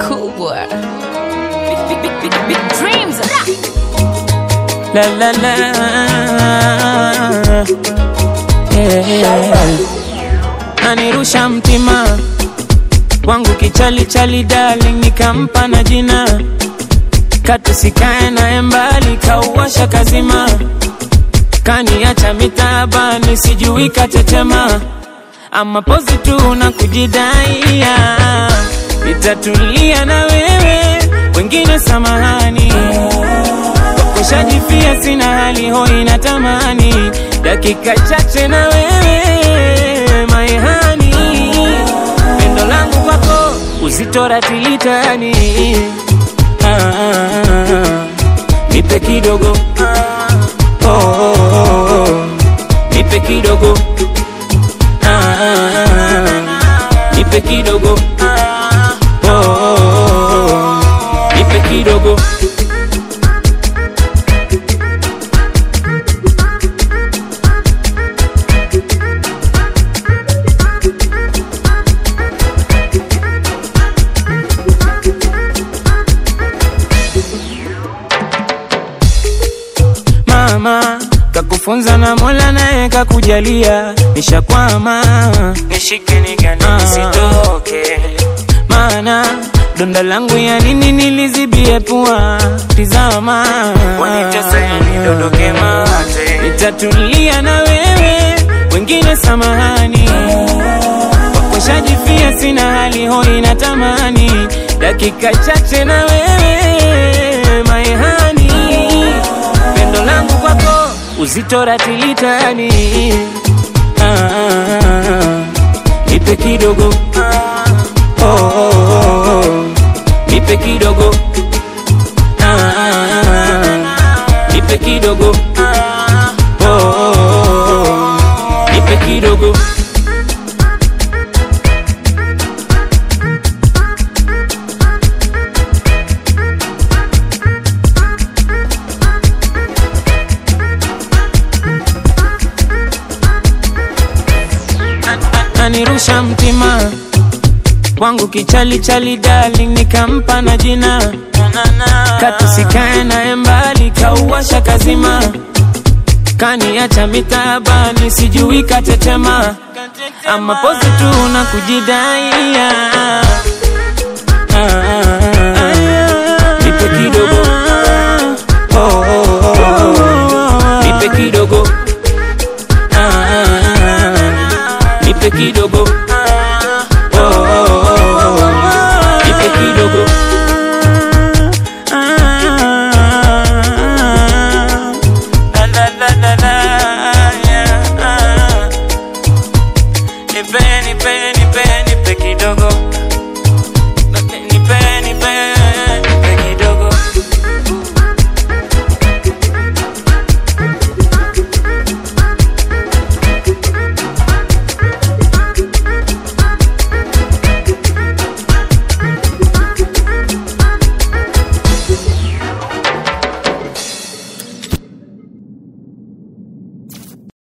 kubwa. Big, big, big, big, big dreams. La la la. Yeah. Anirusha mtima wangu kichali chali darling, nikampa na jina katusikae naye mbali, kauwasha kazima, kaniacha mitaabani, sijui katetema ama pozi tu na kujidaia, nitatulia na wewe, wengine samahani kushajifia sina hali hoi na tamani dakika chache na wewe maehani pendo langu kwako uzito ratilitani ah, ah, ah. nipe kidogo oh, oh, oh, oh. nipe kidogo ah, ah, ah. nipe kidogo oh, oh, oh, oh. nipe kidogo mama kakufunza na mola naye kakujalia nishakwama nishike nigane nisitoke maana donda langu ya nini nilizibie pua tizama Wanitesa yani dondoke mate. nitatulia na wewe wengine samahani wakoshajifia sina hali hoi na tamani dakika chache na wewe maehani pendo langu kwako uzito ratilitani ah, ah, ah. nipe kidogo oh, oh, oh, oh. nipe kidogo ah, ah, ah. nipe kidogo oh, oh, oh, oh. nipe kidogo anirusha mtima wangu kichali chali darling, nikampa na jina katusikae naye mbali, kauwasha kazima, kaniacha mitaabani, sijui katetema ama pozi tu na kujidaia Ah, ah, ah. nipe kidogo oh, oh, oh, oh. nipe kidogo ah, ah, ah. nipe kidogo